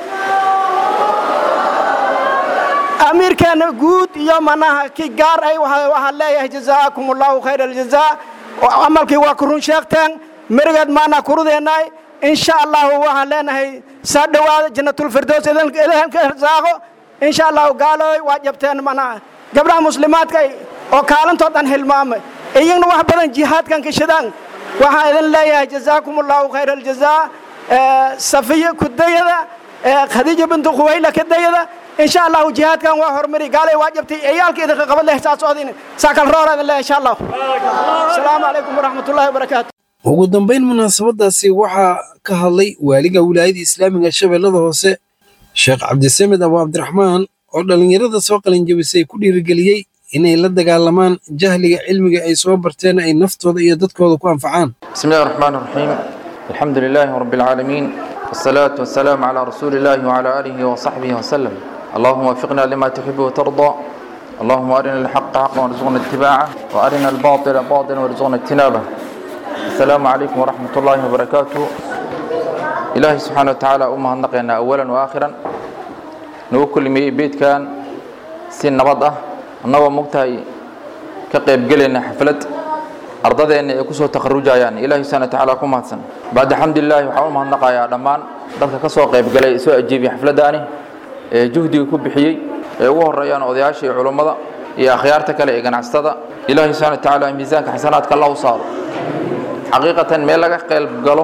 amiirkeena guud iyo manaha kii gaar ay waxaan leeyahay jazaakum allahu khayra aljazaa camalkii waa ku run sheegteen merigeed maana kurudeennaay insha allahu waxaan leenahay saa dhowaada jannatulfirdows idinka irsaaqo insha allahu gaalooy waa jabteen manaha gabdhaha muslimaadka oo kaalintood dhan hilmaamay iyagna wax badan jihaadkan kashadaan waxaan idin leeyahay jazaakum allahu khayra aljazaa safiya kudayada khadiija bintu khuwayla kadayada إن شاء الله جهاد كان وحرمري قال واجبتي عيالك إذا قبل له إحساس أذين ساكن رورا الله إن شاء الله السلام عليكم ورحمة الله وبركاته ugu dambayn munaasabadaasi waxaa ka hadlay waaliga wilaayada islaamiga shabeellada hoose sheekh cabdisamed abu cabdiraxmaan oo dhallinyarada soo qalinjabisay ku dhiirigeliyey inay la dagaalamaan jahliga cilmiga ay soo barteen ay naftooda iyo dadkooda ku anfacaan بسم الله الرحمن الرحيم الحمد لله رب العالمين والصلاة والسلام على رسول الله وعلى آله وصحبه وسلم اللهم وفقنا لما تحب وترضى اللهم أرنا الحق حقا وارزقنا اتباعه وأرنا الباطل باطلا وارزقنا اجتنابه السلام عليكم ورحمة الله وبركاته إلهي سبحانه وتعالى أمها نقينا أولا وآخرا نوكل مي بيت كان سن نبضة النوى مقتهي كقيب قلنا حفلت ardadeenna ay ku soo takharujayaan ilaahay subhana watacaala ku mahadsan bacda xamdulilaahi waxaan u mahadnaqayaa dhammaan dadka ka soo qayb galay ee soo ajiibiyay xafladdaani ee juhdiga ku bixiyey ee ugu horeeyaan odayaasha iyo culummada iyo akhyaarta kale ee ganacsatada ilaahay subhana watacaala miisaanka xasanaadka allah u saaro xaqiiqatan meel laga qayb galo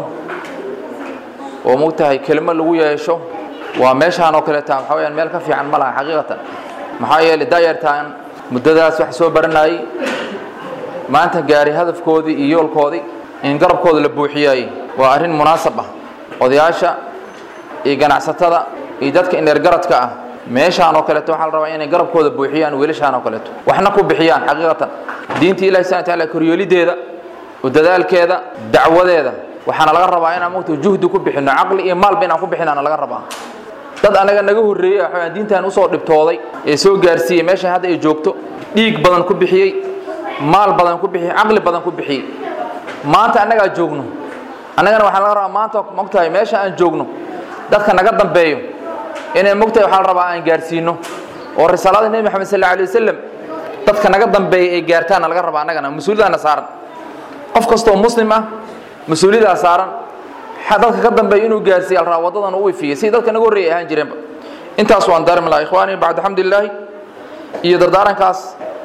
oo mugtahay kelimo lagu yeesho waa meeshaan oo kaleeta waxaa weyaan meel ka fiican ma laha xaqiiqatan maxaa yeelay daayartaan muddadaas wax soo baranayay maanta gaari hadafkoodii iyo yoolkoodii in garabkooda la buuxiyay waa arrin munaasab ah odayaasha iyo ganacsatada iyo dadka ineergaradka ah meeshaan oo kaleeto waxaa la rabaa inay garabkooda buuxiyaan wiilashaan oo kaleeto waxna ku bixiyaan xaqiiqatan diinta ilahi subhana wataala koryeelideeda u dadaalkeeda dacwadeeda waxaana laga rabaa inaan mugta juhdi ku bixino caqli iyo maalba inaan ku bixinaana laga rabaa dad anaga naga horreeyey waxaa diintan usoo dhibtooday ee soo gaarsiiyey meeshan hadda ay joogto dhiig badan ku bixiyey maal badan ku bixiyey caqli badan ku bixiyey maanta annagaa joogno annagana waxaa laga rabaa maanta mogtahay meesha aan joogno dadka naga dambeeyo inay mogtahay waxaa la rabaa aan gaarsiino oo risaalada nebi maxamed sal alay wasalam dadka naga dambeeya ay gaartaana laga rabaa annagana mas-uuliyadaana saaran qof kastoo muslim ah mas-uuliyadaa saaran dadka ka dambeeya inuu gaarsiiya la rabaa waddadan u ifiyey sidii dadka naga horreeyay ahaan jireenba intaas waan daarmi lahaa ikhwaani bacda xamdilaahi iyo dardaarankaas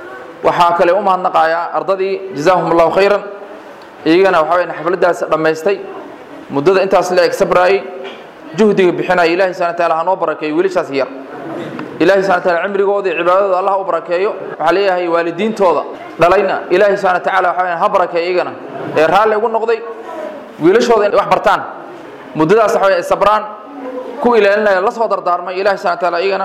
waxaa kale u mahadnaqayaa ardadii jazaahum allahu khayran iyagana waxaa weyaan xafladdaas dhammaystay muddada intaas la eg sabraayey juhdiga bixinaya ilahi subhana wataala ha noo barakeeyo wiilashaas yar ilahi subhana wataala cimrigooda iyo cibaadadooda allah u barakeeyo waxaa leeyahay waalidiintooda dhalayna ilahi subhana wataala waxaa weyaan ha barakeeyo iyagana ee raalli ugu noqday wiilashooda inay wax bartaan muddadaas waxa weyaan ay sabraan ku ilaalinaya la soo dardaarmay ilahi subhana wataala iyagana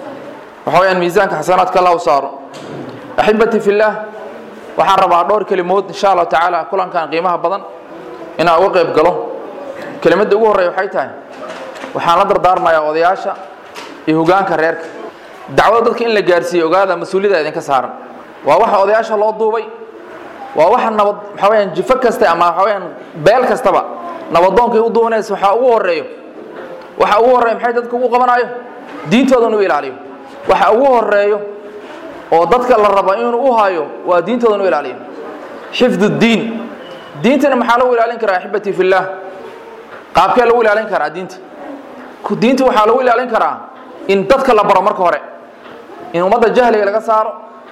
waxaa weyaan miisaanka xasanaadka allah u saaro axibati fillaah waxaan rabaa dhowr kelimood insha allahu tacaala kulankan qiimaha badan inaan uga qayb galo kelimadda ugu horreeya waxay tahay waxaan la dardaarmayaa odayaasha iyo hogaanka reerka dacwada dadka in la gaarsiiyo ogaada mas-uuliyada idinka saaran waa waxa odayaasha loo duubay waa waxa nabad waxaa weyaan jifo kaste ama waxaa weyaan beel kastaba nabadoonkay u duubanaysa waxaa ugu horreeyo waxa ugu horreeya maxay dadka ugu qabanaayo diintooda inuu ilaaliyo waxa ugu horreeyo oo dadka la raba inuu u hayo waa diintooda inuu ilaaliyo xifdu diin diintana maxaa lagu ilaalin karaa axibati fillaah qaabkee lagu ilaalin karaa diinta diinta waxaa lagu ilaalin karaa in dadka la baro marka hore in ummadda jahliga laga saaro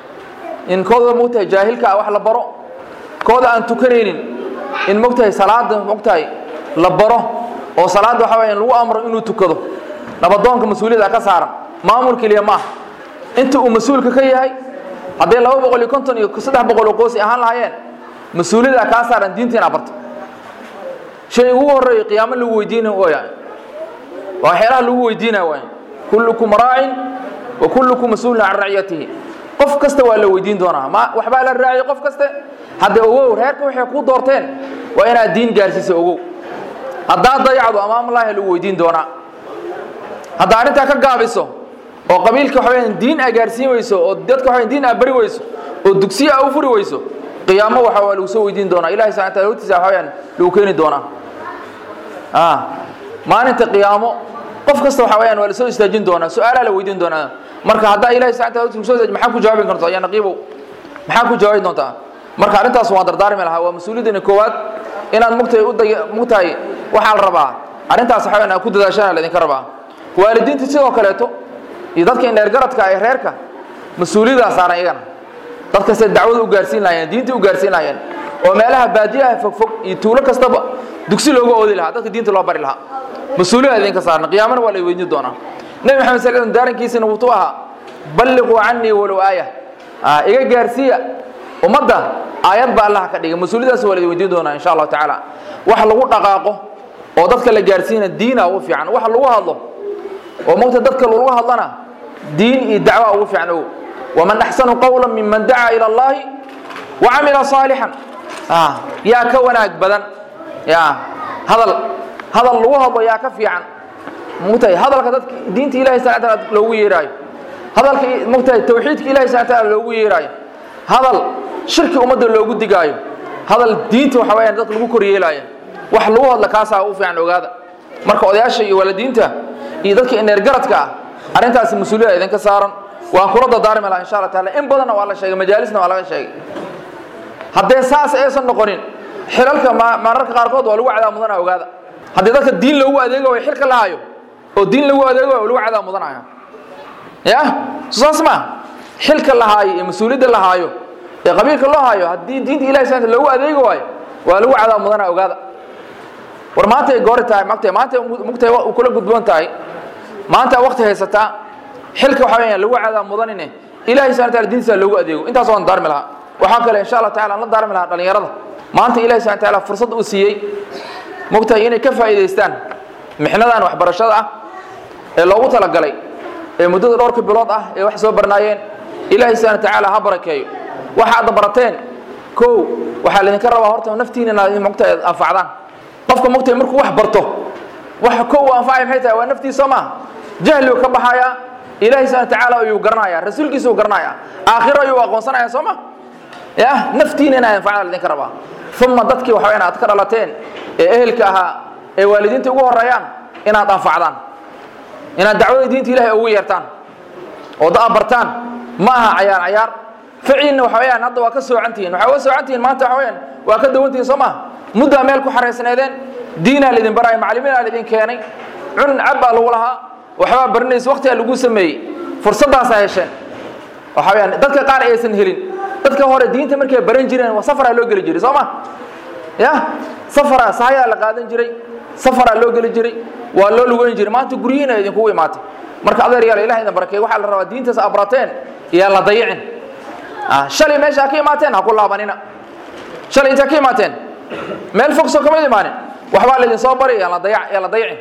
in kooda mogtahay jaahilka ah wax la baro kooda aan tukanaynin in mogtahay salaada mogtahay la baro oo salaadda waxa weya lagu amro inuu tukado nabadoonka mas-uuliyada ka saaran maamul keliya ma ah inta uu mas-uulka ka yahay hadday laba boqol iyo konton iyo saddex boqol oo qoos ahaan lahaayeen mas-uuliyada kaa saaran diinta inaa barto shay ugu horreeyo qiyaamo lagu weydiinayo ooya waa waxyaalaha lagu weydiinaya waay kullukum raacin wa kullukum mas-uulun can raciyatihi qof kasta waa la weydiin doonaa ma waxbaa la raaciyay qof kaste hadda ogow reerka waxay kuu doorteen waa inaad diin gaarsiisa ogow haddaad dayacdo amaamallaahi lagu weydiin doonaa haddaa arrintaa ka gaabiso oo qabiilka waxa weyaan diin aa gaarsiin weyso oo dadka waxa diin aa bari weyso oo dugsiya aa u furi weyso qiyaamo waxa waa lagu soo weydiin doonaa ilahi subxana taala hortiisa waxa weyaan lagu keeni doonaa maalinta qiyaamo qof kasta waxa weyaan waa la soo istaajin doonaa su-aalaa la weydiin doonaa marka haddaa ilahi subxana taala hortiisa soo maxaa ku jawaabi karto yaa naqiibow maxaa ku jawaabi doontaa marka arrintaas waan dardaarmi lahaa waa mas-uuliyaddeena koowaad inaad mugtahay u day mugtahay waxaa la rabaa arrintaas waxa weyaan aad ku dadaashana laydinka rabaa waalidiinta sidoo kaleeto iyo dadka indheergaradka ee reerka mas-uuliyaddaa saaran iyagana dadkastay dacwada u gaarsiin lahaayeen diinta u gaarsiin lahaayeen oo meelaha baadiyaha fogfog iyo tuulo kastaba dugsi looga oodi lahaa dadka diinta loo bari lahaa mas-uuliyada idinka saaran qiyaamana waa la weydiin doonaa nebi maxamed sal slam daarankiisina wuxuu ahaa balliquu canii walow aaya iga gaarsiiya ummadda aayad baa allaha ka dhigay mas-uuliyadaas waa la weydiin doonaa insha allahu tacaala wax lagu dhaqaaqo oo dadka la gaarsiina diina ugu fiican wax lagu hadlo oo mogta dadka lagu hadlana diin iyo dacwa ugu fiican ogo waman axsanu qawla miman dacaa ila allahi wacamila saalixan yaa ka wanaag badan ya hadal hadal lagu hadlo yaa ka fiican mogtahay hadalka dadka diinta ilahi subxana taala loogu yeeraayo hadalka mogtahay tawxiidka ilahi subxana taala loogu yeeraayo hadal shirki ummadda loogu digaayo hadal diinta waxa weyaan dadka lagu koryeelaayo wax lagu hadla kaasaa u fiican ogaada marka odayaasha iyo waalidiinta iyo dadka ineergaradka ah arrintaasi mas-uuliyada idinka saaran waan kula dardaarmi laha insha alla taala in badanna waa la sheegay majaalisna waa laga sheegay haddee saas aysan noqonin xilalka mararka qaarkood waa lagu cadaab mudanaya ogaada haddii dadka diin loogu adeego way xilka lahaayo oo diin lagu adeego waa lagu cadaab mudanaya ya saas ma xilka lahaayo iyo mas-uuliyadda lahaayo ee qabiilka loo haayo haddii diinta ilahi subxana loogu adeegi waayo waa lagu cadaab mudanaya ogaada war maanta ay goori tahay magtahay maanta mugtahay u kula gudboon tahay maanta wakti haysataa xilka waxa weeyaan lagu cadaab mudanine ilahi subxana taala diintiisa loogu adeego intaas waan daarmi lahaa waxaa kale insha allah tacala aan la daarmi lahaa dhallinyarada maanta ilahi subxana taala fursad uu siiyey mogtahay inay ka faa'iidaystaan mixnadan waxbarashada ah ee loogu talagalay ee muddada dhowrka bilood ah ee wax soo barnaayeen ilahi subxana tacaala ha barakeeyo waxa aad barateen kow waxaa laydinka rabaa horta naftiina inaad mogtahay anfacdaan qofka mogtahay markuu wax barto waxa kow uu anfacaya maxay tahay waa naftiisa soo maaha jahligu ka baxayaa ilahi subxana tacaala ayuu garanayaa rasuulkiisa uu garanayaa aakhiro ayuu aqoonsanaya soo ma ya naftiina inaad anfacdaan laydinka rabaa uma dadkii waxa weyaan aad ka dhalateen ee ehelka ahaa ee waalidiinta ugu horeeyaan inaad anfacdaan inaad dacwada diinta ilahay ugu yeertaan oo da bartaan ma aha cayaar cayaar ficiinna waxa weyaan hadda waa ka soocantihiin waxaa uga soocantihiin maanta waxa weyaan waa ka dawantihiin soo maha muddaa meel ku xaraysneedeen diinaa laydin baraayo macalimiinaa laydin keenay cun cab baa lagu lahaa waxbaa barinaysa waqtigaa lagu sameeyey fursaddaasaa hesheen waxa weyaan dadka qaar aysan helin dadka hore diinta markay baran jireen waa safaraa loo geli jiray soo ma ya safaraa sahayaa la qaadan jiray safaraa loo geli jiray waa loo lugeyn jiray maanta guryihiina idinkugu imaatay marka adeer yaal ilaha idin barakeey waxaa la rabaa diintaas abrateen yaa la dayicin shalay meesha ka imaateen ha ku laabanina shalay intaa ka imaateen meel fog soo kamid imaanin waxbaa laydin soo bari yaa la dayac yaa la dayicin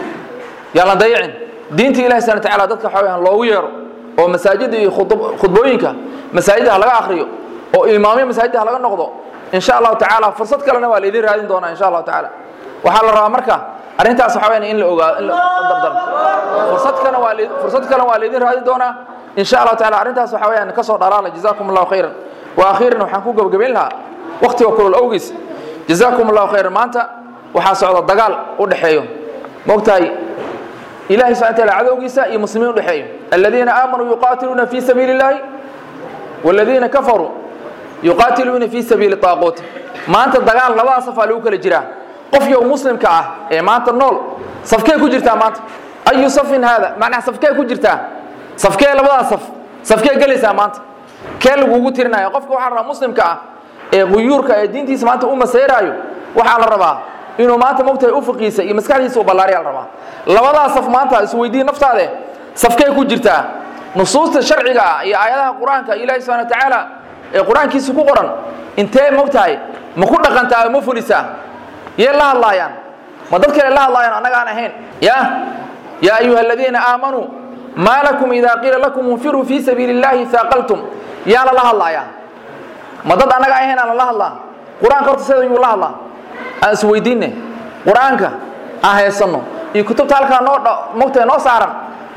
yaa la dayicin diinta ilahi subhana tacaala dadka waxa weyaan loogu yeero oo masaajida iyo khudbooyinka masaajida ha laga akriyo oo imaamyo masaajida ha laga noqdo in sha allahu tacaala fursad kalena waa laydin raadin doonaa insha allahu tacaala waxaa la rabaa marka arrintaas waxa weyaan in la ogaado in la dardar fursad kalena waa fursad kalena waa laydin raadin doonaa in sha allahu tacaala arrintaas waxa weyaan ka soo dharaala jazakum allahu khayran wa akhiiran waxaan ku gabagabayn lahaa waqtiga kulul awgiis jazakum allahu khayran maanta waxaa socda dagaal u dhexeeyo moogtahay ilahi subxana taala cadowgiisa iyo muslimiin udhexeeyo aladiina aamanuu yuqaatiluuna fi sabiili اllahi wاladiina kafaruu yuqaatiluuna fi sabiili طaaquut maanta dagaal labada safaa lagu kala jiraa qofyow muslimka ah ee maanta nool safkee ku jirtaa maanta ayu safin haada macnaha safkee ku jirtaa safkee labadaa saf safkee gelaysaa maanta kee lagugu tirinaya qofka waxaa la rabaa muslimka ah ee quyuurka ee diintiisa maanta u maseyraayo waxaa la rabaa inuu maanta mogtahay ufiqiisa iyo maskaxdiisa u ballaariya la rabaa labadaa saf maanta isweydiin naftaade safkee ku jirtaa nusuusta sharciga ah iyo aayadaha qur-aanka ilaahi subxana wa tacaala ee qur-aankiisa ku qoran intee mogtahay ma ku dhaqantaa ma fulisaa yee la hadlaayaan ma dad kale la hadlaayaan annaga aan ahayn ya yaa ayuha aladiina aamanuu maa lakum idaa qiila lakum infiruu fii sabiili اllahi haaqaltum yaa lala hadlaayaa ma dad annaga ahayn aan lala hadlaa qur-aanka horta sida yuu la hadlaa aan isweydiinne qur-aanka aan haysanno iyo kutubta halkaa noo mogtahay noo saaran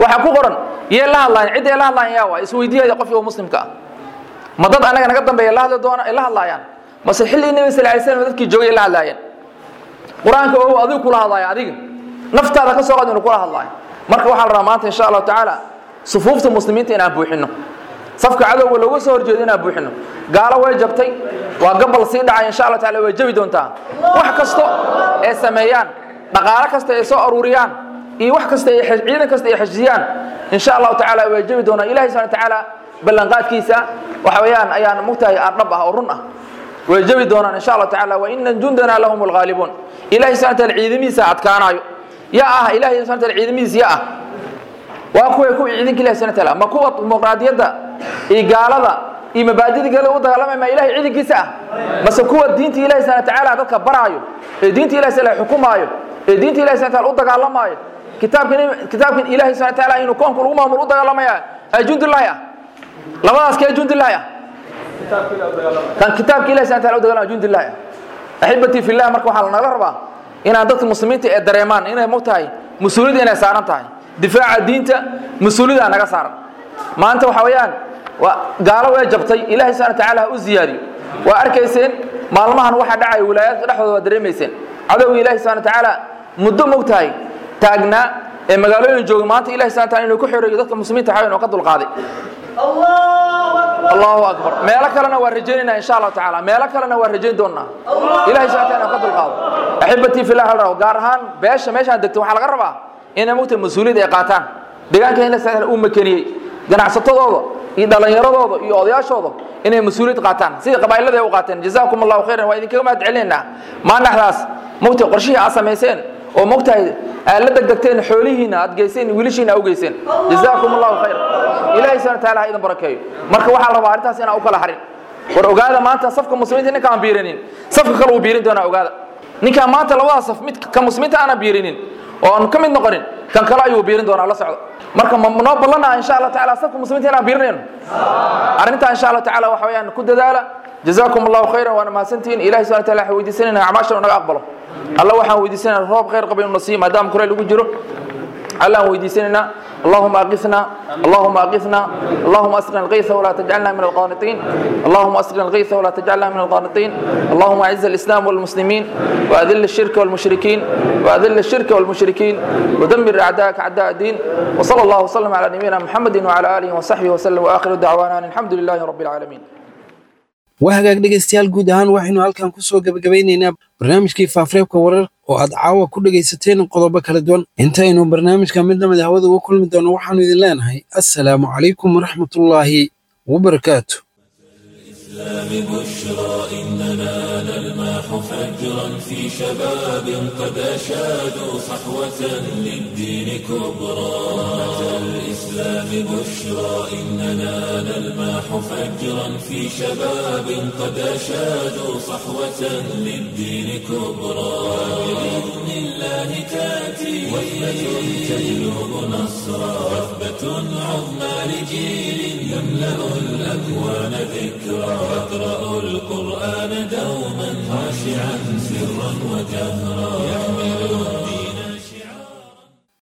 waxaa ku qoran yee la hadlaayaan cidday la hadlaayaan yaa waa isweydiiyaya qofkii muslimka ah ma dad anaga naga dambeeya la hadli doona ay la hadlaayaan mase xilligii nebi sal lay slam dadkii joogay la hadlaayeen qur-aanka oo adigu kula hadlaaya adiga naftaada ka soo qad inuu kula hadlaayo marka waxaa la rabaa maanta insha allahu tacaala sufuufta muslimiinta inaan buuxino safka cadowga looga soo horjeedo inaan buuxino gaalo way jabtay waa gabal sii dhacay insha allah taala way jabi doontaa wax kasto ee sameeyaan dhaqaalo kasta ay soo aruuriyaan iyo wax kasta ay ciidan kasta ay xajiyaan insha allahu tacaala way jabi doonaa ilahi subhana tacaala ballanqaadkiisa waxa weeyaan ayaan mugtahay aardhab ah oo run ah way jabi doonaan insha allahu tacaala wa ina jundana lahum alghaalibuun ilahi subhana taala ciidamihiisa adkaanaayo ya ah ilahi subhana taala ciidamihiisa ya ah waa kuwa kuwa ciidanka ilahi subhana taala ma kuwa dimuqraadiyadda iyo gaalada iyo mabaadida gale u dagaalamay ma ilahay ciidankiisa ah mase kuwa diinta ilahi subhana tacaala dadka baraayo ee diinta ilahi sala xukumaayo ee diinta ilahi subhana taala u dagaalamaayo kitaabkan kitaabkan ilahi subhana taala inuu koonka lagu maamulo u dagaalamaya ee jundullahi ah labadaas kee jundullahi ah kan kitaabka ilahi subhana taala u dagaalamaya jundullahi ah axibatii fillah marka waxaa lanagala rabaa inaan dadka muslimiinta ee dareemaan inay mogtahay mas-uuliyadda inay saaran tahay difaaca diinta mas-uuliyada naga saaran maanta waxa weeyaan gaalo way jabtay ilahay subhana tacaala ha u ziyaadiyo waa arkayseen maalmahan waxa dhacaya wilaayaadka dhexdooda waa dareemayseen cadowga ilahi subhana tacaala muddo mogtahay taagnaa ee magaalooyin jooga maanta ilahi subhana taala inuu ku xoreeyo dadka muslimiinta xawen oo ka dulqaaday allahu akbar meelo kalena waa rajaynayna insha allahu tacaala meelo kalena waa rajayn doonaa ilahi subhana taala inuu ka dulqaado axibatii fillah hal rabo gaar ahaan beesha meeshaan degto waxaa laga rabaa inay mogtahay mas-uuliyad ay qaataan deegaanka ilahi subhana uu makeniyey ganacsatadooda iyo dhallinyaradooda iyo odayaashooda inay mas-uuliyad qaataan sidii qabaa'ilada ay u qaateen jazaakum allahu khayran waa idinkaga mahad celinaynaa maandhaxdaas mogtahay qorshihii aad samayseen oo mogtahay aad la degdegteen xoolihiina aad geyseen wiilashiina u geyseen jazaakum allahu khayr ilahay subhana taala ha idin barakeeyo marka waxaa la rabaa arrintaas inaan u kala harin war ogaada maanta safka muslimiinta ninkaan biirinin safka kale uu biirin doonaa ogaada ninkaan maanta labada saf mid ka muslimiinta aanan biirinin oo aan ka mid noqonin kan kale ayuu biirin doonaa la socdo marka ma noo ballanaa insha allah taala safka muslimiinta inaan biirinayno arrintaa insha allah tacaala waxa weeyaan ku dadaala jazaakum allahu khayran waana mahadsantihiin ilahi subhana taala waxaan weydiisanayna acmaashan naga aqbalo alla waxaan weydiisanayna roob khayr qaba inuu nasiiyo maadaama kore lagu jiro alla aan weydiisanaynaa اللهم أغثنا اللهم أغثنا اللهم أسقنا الغيث ولا تجعلنا من القانطين اللهم أسقنا الغيث ولا تجعلنا من القانطين اللهم أعز الإسلام والمسلمين وأذل الشرك والمشركين وأذل الشرك والمشركين ودمر أعداءك أعداء الدين وصلى الله وسلم على نبينا محمد وعلى آله وصحبه وسلم وآخر دعوانا أن الحمد لله رب العالمين waa hagaag dhegaystayaal guud ahaan waxaynu halkan ku soo gebagabeynaynaa barnaamijkii faafareebka warar oo aad caawa ku dhegaysateen qodobo kala duwan intaynu barnaamijka mid lamid hawada uga kulmi doono waxaanu idin leenahay assalaamu calaykum waraxmatullaahi wabarakaatu بشرى إننا نلمح فجرا في شباب قد أشادوا صحوة للدين كبرى أتى الإسلام بشرى إننا نلمح فجرا في شباب قد أشادوا صحوة للدين كبرى بإذن الله تأتي وثبة تجلب نصرا وثبة عظمى لجيل يملأ الأكوان ذكرى يقرأ القرآن دوما خاشعا سرا وجهرا يحمل